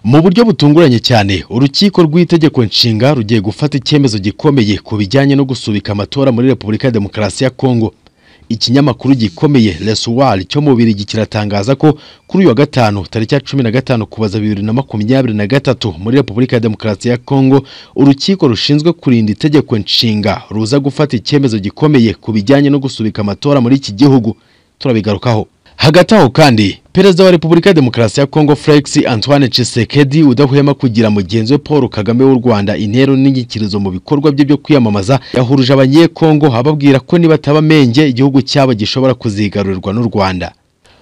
Mu buryo butunguranye cyane urukiko rw'itegeko nshinga rugiye gufata icyemezo gikomeye ku bijyanye no gusubika amatora muri Repubulika ya Demokarasi ya Kongo ikinyamakuru gikomeye Lesuwari cyo mu Bubiligi kiratangaza ko kuri uyu wa gatanu tariki ya cumi na gatanu kubaza bibiri na makumyabiri na gatatu muri Repubulika ya Demokarasi ya Kongo urukiko rushinzwe kurinda itegeko nshinga ruza gufata icyemezo gikomeye ku bijyanye no gusubika amatora muri iki gihugu turabigarukaho hagati aho kandi perezida wa repubulika ya demokarasi ya kongo felix antoine Tshisekedi udahwema kugira mugenzi we paul kagame w'u rwanda intero n'inyikirizo mu bikorwa bye byo kwiyamamaza yahuruje abanyekongo ababwira ko nibataba amenge igihugu cyabo gishobora kuzigarurirwa n'u rwanda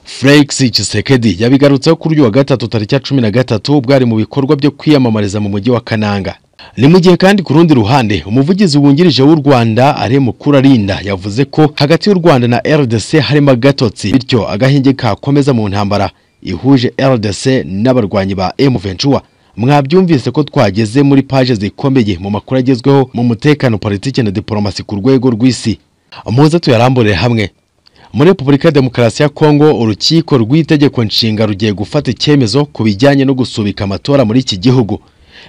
felix Tshisekedi yabigarutseho kuri uyu wa gatatu tariki ya cumi na gatatu ubwo ari mu bikorwa byo kwiyamamariza mu mujyi wa kananga ni mu gihe kandi ku rundi ruhande umuvugizi wungirije w'u rwanda ari mukuru arinda yavuze ko hagati y'u rwanda na rdc harimo agatotsi bityo agahenge kakomeza mu ntambara ihuje rdc n'abarwanyi ba m ventura mwabyumvise ko twageze muri paje zikomeye mu makuru agezweho mu mutekano politiki na diporomasi ku rwego rw'isi muze tuyarambure hamwe muri repubulika ya demokarasi ya kongo urukiko rw'itegeko nshinga rugiye gufata icyemezo ku bijyanye no gusubika amatora muri iki gihugu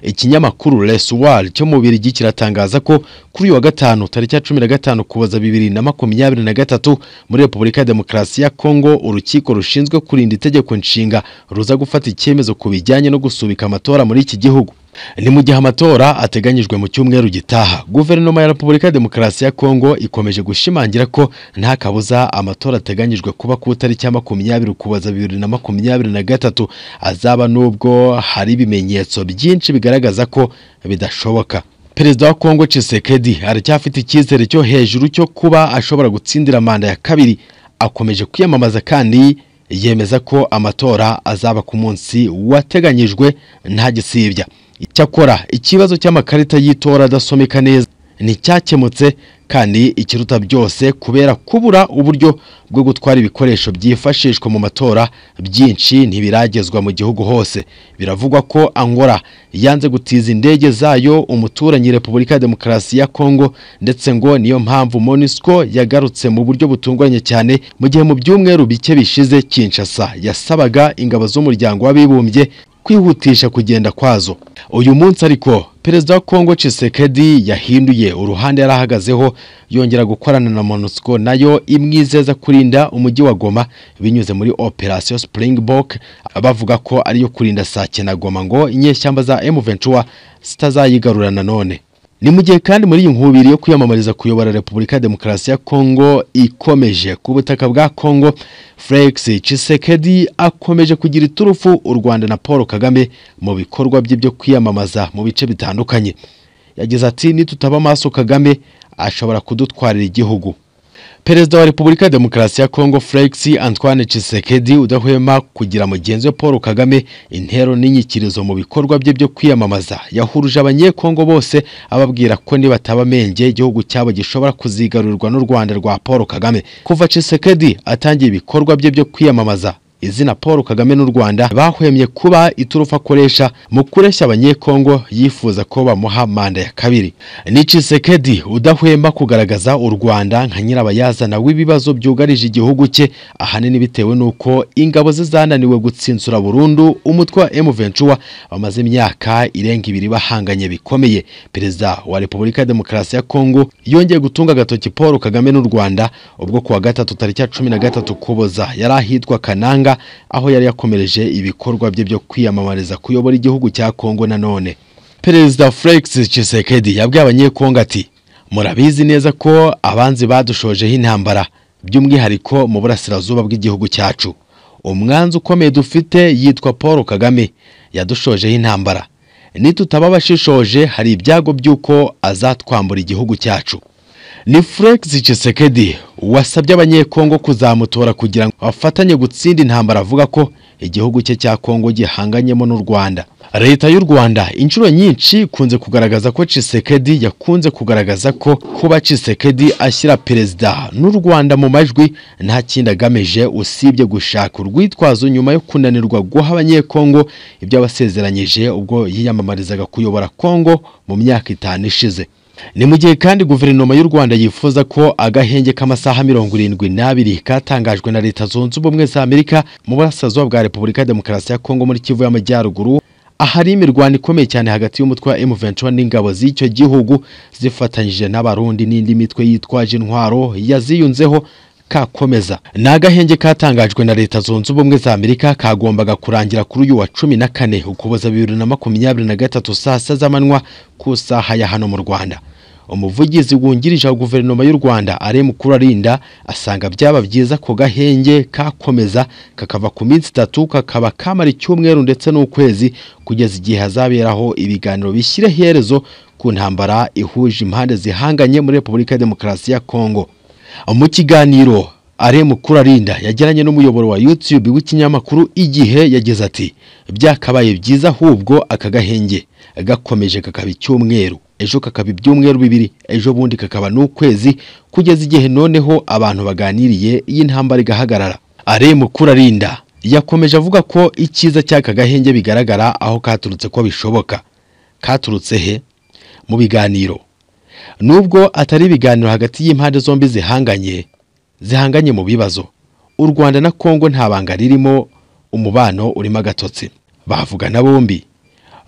ikinyamakuru Lesuwari cyo mu Bubiligi kiratangaza ko kuri uyu wa gatanu tariki ya cumi na gatanu kuboza bibiri na makumyabiri na gatatu muri Repubulika ya Demokarasi ya Kongo urukiko rushinzwe kurinda itegeko nshinga ruza gufata icyemezo ku bijyanye no gusubika amatora muri iki gihugu ni mu gihe amatora ateganyijwe mu cyumweru gitaha guverinoma ya repubulika ya demokarasi ya kongo ikomeje gushimangira ko nta kabuza amatora ateganyijwe kuba ku itariki ya makumyabiri ukuboza bibiri na makumyabiri na gatatu azaba n'ubwo hari ibimenyetso byinshi bigaragaza ko bidashoboka perezida wa kongo Tshisekedi aracyafite icyizere cyo hejuru cyo kuba ashobora gutsindira manda ya kabiri akomeje kwiyamamaza kandi yemeza ko amatora azaba ku munsi wateganyijwe nta gisibya icyakora ikibazo cy'amakarita y'itora adasomeka neza nticyakemutse kandi ikiruta byose kubera kubura uburyo bwo gutwara ibikoresho byifashishwa mu matora byinshi ntibiragezwa mu gihugu hose biravugwa ko angora yanze gutiza indege zayo umuturanyi repubulika ya demokarasi ya kongo ndetse ngo niyo mpamvu monisco yagarutse mu buryo butunguranye cyane mu gihe mu byumweru bike bishize kinshasa yasabaga ingabo z'umuryango w'abibumbye kwihutisha kugenda kwazo uyu munsi ariko perezida wa kongo Tshisekedi yahinduye uruhande yari ahagazeho yongera gukorana na monusco nayo imwizeza kurinda umujyi wa goma binyuze muri operasiyo springbok bavuga ko ariyo kurinda sake na goma ngo inyeshyamba za emuventura zitazayigarura nanone ni mu gihe kandi muri iyi nkubiri yo kwiyamamariza kuyobora repubulika ya demokarasi ya kongo ikomeje ku butaka bwa kongo felix Tshisekedi akomeje kugira iturufu u rwanda na paul kagame mu bikorwa bye byo kwiyamamaza mu bice bitandukanye yagize ati nitutaba amaso kagame ashobora kudutwarira igihugu perezida wa repubulika ya demokarasi ya kongo felix antoine Tshisekedi udahwema kugira mugenzi we paul kagame intero n'inyikirizo mu bikorwa bye byo kwiyamamaza yahuruje abanyekongo bose ababwira ko nibataba amenge igihugu cyabo gishobora kuzigarurirwa n'u rwanda rwa paul kagame kuva Tshisekedi atangiye ibikorwa bye byo kwiyamamaza izina paul kagame n'u rwanda bahwemye kuba iturufu akoresha mu kureshya abanyekongo yifuza ko bamuha manda ya kabiri ni Tshisekedi udahwema kugaragaza u rwanda nka nyirabayazana w'ibibazo byugarije igihugu cye ahanini bitewe n'uko ingabo ze zananiwe gutsinsura burundu umutwe wa emuventura bamaze imyaka irenga ibiri bahanganye bikomeye perezida wa repubulika ya demokarasi ya kongo yongeye gutunga agatoki paul kagame n'u rwanda ubwo kuwa gatatu tariki ya cumi na gatatu kuboza yari ahitwa kananga aho yari yakomereje ibikorwa bye byo kwiyamamariza kuyobora igihugu cya kongo nanone perezida felix Tshisekedi yabwiye abanyekongo ati murabizi neza ko abanzi badushojeho intambara by'umwihariko mu burasirazuba bw'igihugu cyacu umwanzi ukomeye dufite yitwa paul kagame yadushojeho intambara nitutaba abashishoje hari ibyago by'uko azatwambura igihugu cyacu ni Felix Tshisekedi wasabye abanyekongo kuzamutora kugira ngo bafatanye gutsinda intambara avuga ko igihugu cye cya Kongo gihanganyemo n'u Rwanda leta y'u Rwanda inshuro nyinshi kunze kugaragaza ko Tshisekedi yakunze kugaragaza ko kuba Tshisekedi ashyira perezida n'u Rwanda mu majwi nta kindi agamije usibye gushaka urwitwazo nyuma yo kunanirwa guha abanyekongo ibyo abasezeranyije ubwo yiyamamarizaga kuyobora Kongo mu myaka itanu ishize ni mu gihe kandi guverinoma y'u rwanda yifuza ko agahenge k'amasaha mirongo irindwi n'abiri katangajwe na leta zunze ubumwe za amerika mu burasirazuba bwa repubulika ya demokarasi ya kongo muri kivu y'amajyaruguru ahari imirwano ikomeye cyane hagati y'umutwe wa M23 n'ingabo z'icyo gihugu zifatanyije n'abarundi n'indi mitwe yitwaje intwaro yaziyunzeho kakomeza ni agahenge katangajwe na leta zunze ubumwe za amerika kagombaga kurangira kuri uyu wa cumi na kane ukuboza bibiri na makumyabiri na gatatu saa sita z'amanywa ku isaha ya hano mu rwanda umuvugizi wungirije wa guverinoma y'u rwanda ari mukuru arinda asanga byaba byiza ko gahenge kakomeza kakava ku minsi itatu kakaba kamara icyumweru ndetse n'ukwezi kugeza igihe hazaberaho ibiganiro bishyira iherezo ku ntambara ihuje impande zihanganye muri repubulika ya demokarasi ya kongo mu kiganiro aremu kurarinda yagiranye n'umuyoboro wa YouTube w'ikinyamakuru igihe yagize ati byakabaye byiza ahubwo aka gahenge gakomeje kakaba icyumweru ejo kakaba ibyumweru bibiri ejo bundi kakaba n'ukwezi kugeza igihe noneho abantu baganiriye iyi ntambara igahagarara aremu kurarinda yakomeje avuga ko icyiza cy'aka gahenge bigaragara aho katurutse ko bishoboka katurutse he mu biganiro nubwo atari ibiganiro hagati y'impande zombi zihanganye zihanganye mu bibazo u rwanda na kongo nta banga ririmo umubano urimo agatotsi bavugana bombi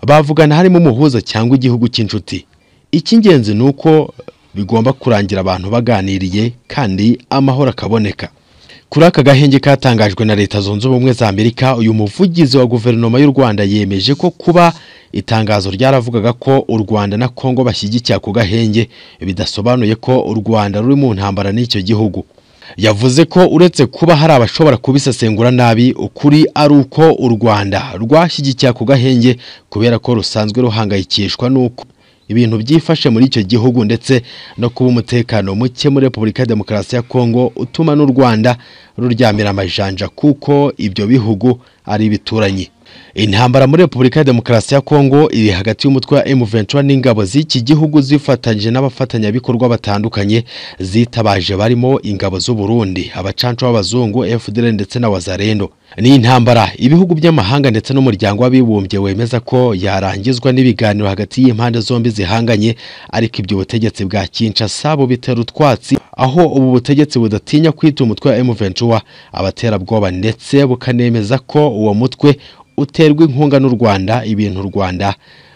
bavugana harimo umuhuza cyangwa igihugu cy'inshuti icy'ingenzi ni uko bigomba kurangira abantu baganiriye kandi amahoro akaboneka kuri aka gahenge katangajwe na leta zunze ubumwe za amerika uyu muvugizi wa guverinoma y'u rwanda yemeje ko kuba itangazo ryaravugaga ko u rwanda na kongo bashyigikira ku gahenge bidasobanuye ko u rwanda ruri mu ntambara n'icyo gihugu yavuze ko uretse kuba hari abashobora kubisesengura nabi ukuri ari uko u rwanda rwashyigikira ku gahenge kubera ko rusanzwe ruhangayikishwa n'uko ibintu byifashe muri icyo gihugu ndetse no kuba umutekano muke muri repubulika ya demokarasi ya kongo utuma n'u rwanda ruryamira amajanja kuko ibyo bihugu ari ibituranyi intambara muri repubulika ya demokarasi ya kongo iri hagati y'umutwe wa M23 n'ingabo z'iki gihugu zifatanyije n'abafatanyabikorwa batandukanye zitabaje barimo ingabo z'u Burundi abacanco b'abazungu FDL ndetse na Wazarendo ni intambara ibihugu by'amahanga ndetse n'umuryango w'abibumbye wemeza ko yarangizwa n'ibiganiro hagati y'impande zombi zihanganye ariko ibyo butegetsi bwa Kinshasa bubitera utwatsi aho ubu butegetsi budatinya kwita umutwe wa M23 abaterabwoba ndetse bukanemeza ko uwo mutwe uterwa inkunga n'u Rwanda ibintu u Rwanda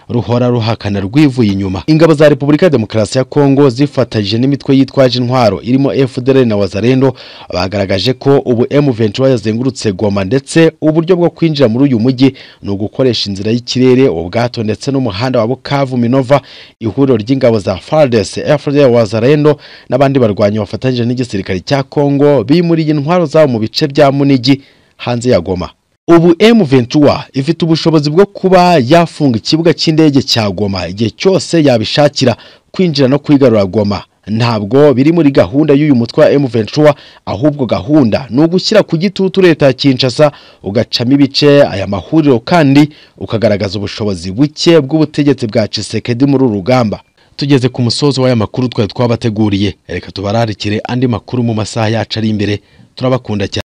ruhora ruhakana rwivuye inyuma ingabo za Repubulika ya Demokarasi ya Kongo zifatanyije n'imitwe yitwaje intwaro irimo FDL na Wazarendo bagaragaje ko ubu M23 yazengurutse Goma ndetse uburyo bwo kwinjira muri uyu mujyi ni ugukoresha inzira y'ikirere ubwato ndetse n'umuhanda wa Bukavu Minova ihuriro ry'ingabo za FARDC FDL Wazarendo n'abandi barwanyi bafatanyije n'igisirikare cya Kongo bimuriye intwaro zabo mu bice bya Munigi hanze ya Goma ubu M23 ifite ubushobozi bwo kuba yafunga ikibuga cy'indege cya Goma igihe cyose yabishakira kwinjira no kwigarura Goma ntabwo biri muri gahunda y'uyu mutwe wa M23 ahubwo gahunda ni ugushyira ku gitutu leta ya Kinshasa ugacamo ibice aya mahuriro kandi ukagaragaza ubushobozi buke bw'ubutegetsi bwa Tshisekedi muri uru rugamba tugeze ku musozo w'aya makuru twari twabateguriye reka tubararikire andi makuru mu masaha yacu ari imbere turabakunda cyane